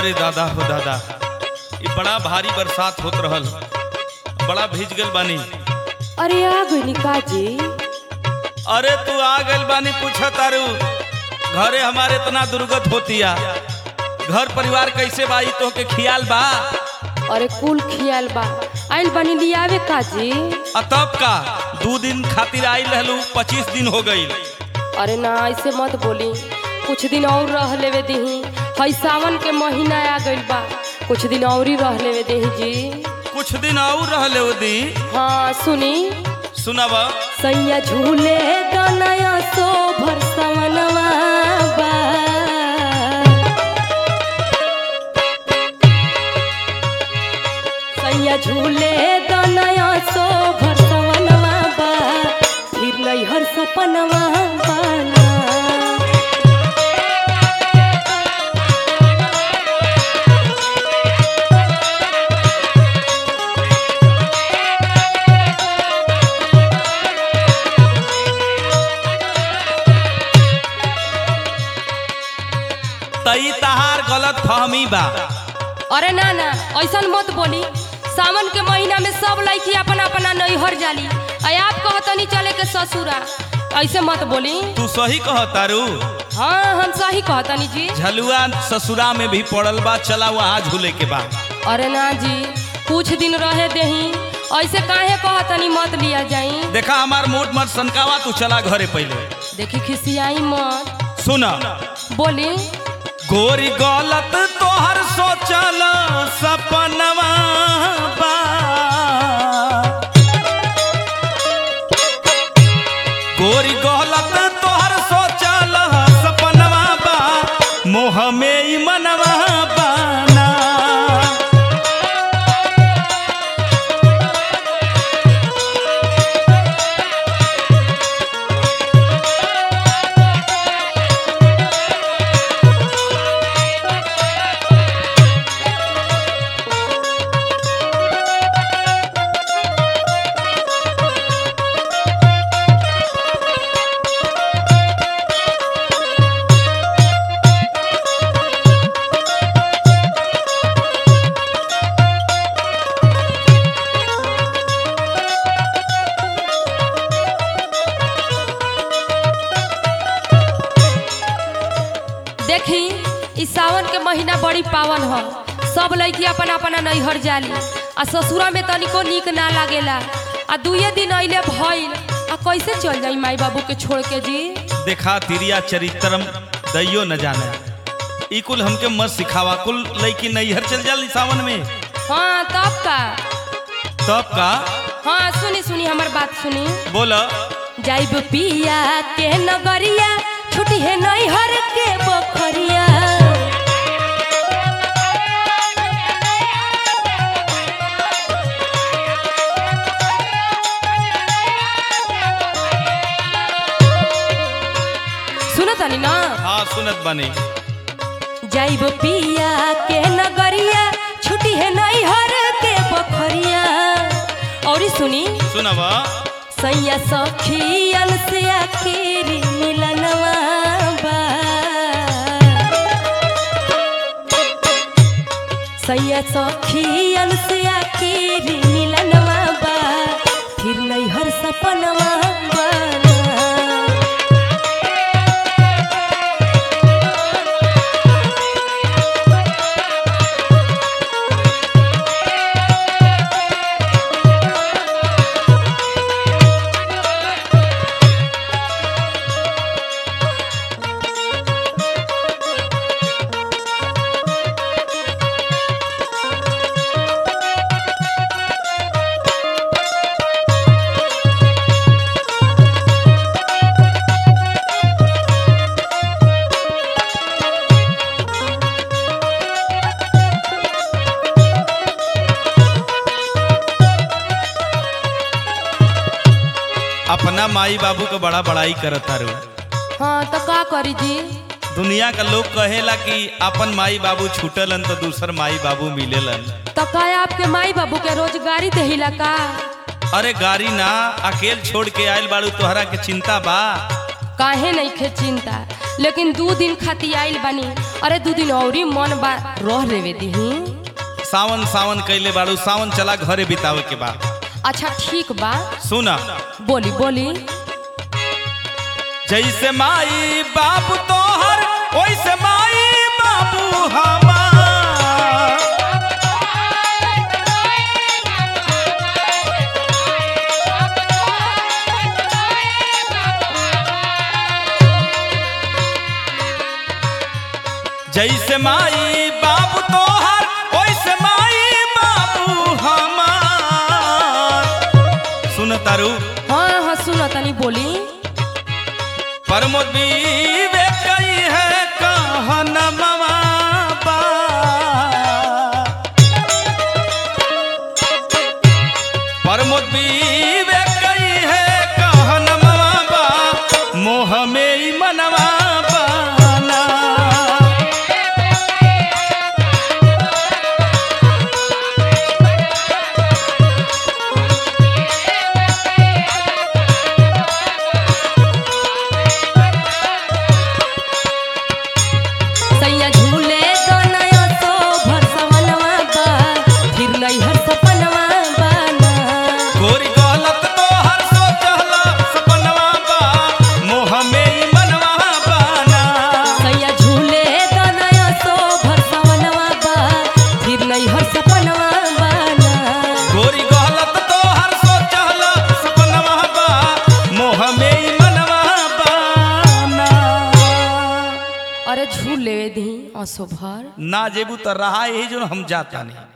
अरे दादा हो दादा ये बड़ा भारी बरसात होत रहल बड़ा भीज गल बानी अरे आ गई काजी अरे तू आ गल बानी पूछा तारू घरे हमारे इतना दुर्गत होतिया घर परिवार कैसे बा ई तोहके खियाल बा अरे कुल खियाल बा आइल बनी लियावे काजी आ तब का दू दिन खातिर आई रहलू पच्चीस दिन हो गई अरे ना ऐसे मत बोली कुछ दिन और रह लेवे दही हई सावन के महीना आ गइल बा कुछ दिन और ही रह लेवे दही जी कुछ दिन और रहले ओ दी हाँ सुनी सुनाब सैया झूले दनया सो भर सवनवा बा सैया झूले दनया सो भर सवनवा बा फिर नैहर सपनवा बाना तई तहार गलत फहमी बा अरे ना ना ऐसा मत बोली सावन के महीना में सब लड़की अपना अपना नैहर जाली आ आप कहतनी चले के ससुरा ऐसे मत बोली तू सही कह तारू हाँ हम सही कहतनी जी झलुआ ससुरा में भी पड़ल बा चला वहाँ झूले के बा अरे ना जी कुछ दिन रहे देही ऐसे काहे कहतनी मत लिया जाई देखा हमार मोट मत सनकावा तू चला घरे पहले देखी खिसियाई मत सुन बोली गोरी गलत तोहर सोचल सपनवा बा गोरी गलत तोहर सोचल सपनवा बा मोह में ई मनवा बाना देखी ई सावन के महीना बड़ी पावन ह सब लड़की अपना अपना नैहर जाली आ ससुरा में तनिको नीक ना लागेला आ दुए दिन अइले भइल आ कैसे चल जाई माई बाबू के छोड़ के जी देखा तिरिया चरित्रम दैयो न जाने ई कुल हमके मत सिखावा कुल लड़की नैहर चल जाली सावन में हाँ तब का तब का हाँ सुनी सुनी हमार बात सुनी बोल जाइब पिया के नगरिया छुट्टी है नैहर के बखरिया सुनो तनी ना हाँ सुनत बानी जाइब पिया के नगरिया छुट्टी है नैहर के बखरिया और सुनी सुनबा सैया सखियन से आखिर मिलनवा बा सैया सखियन से आखिर मिलनवा बा फिर नैहर सपनवा बना अपना माई बाबू के बड़ा बड़ाई करत तारू हाँ तो का करी जी दुनिया का लोग कहेला कि अपन माई बाबू छूटलन तो दूसर माई बाबू मिलेलन तो का आपके माई बाबू के रोजगारी देहिला का अरे गाड़ी ना अकेल छोड़ के आयल बाड़ू तोहरा के चिंता बा काहे नहीं खे चिंता लेकिन दू दिन खाती आइल बानी अरे दू दिन औरी मन बा रह लेवे दीही सावन सावन कैले बाड़ू सावन चला घरे बितावे के बा अच्छा ठीक बा सुना बोली बोली जैसे माई बाबू तोहर वैसे माई बाबू हमार जैसे माई बाबू तोहर वैसे माई बाबू हमार सुन तारू हाँ हाँ सुनो तनी बोली परमोद विवेक कई है कहन मवा बा। परमोद विवेक कई है कहन मवा बा, मोह में ही मनवा बाना। सैया झूले तो नया तो भरसवनवा बा फिर नैहर सपनवा बाना गोरी गलत तो हर सोचला सपनवा बा, मोह में ही मनवा बाना। सैया झूले तो नया तो भरसवनवा बा फिर नैहर सपनवा बाना गोरी गलत तो हर सोचला सपनवा बा, मोह में ही मनवा बाना। अरे झूल लेवे दी असो भर ना जेबू तो रहा यही जो हम जाता नहीं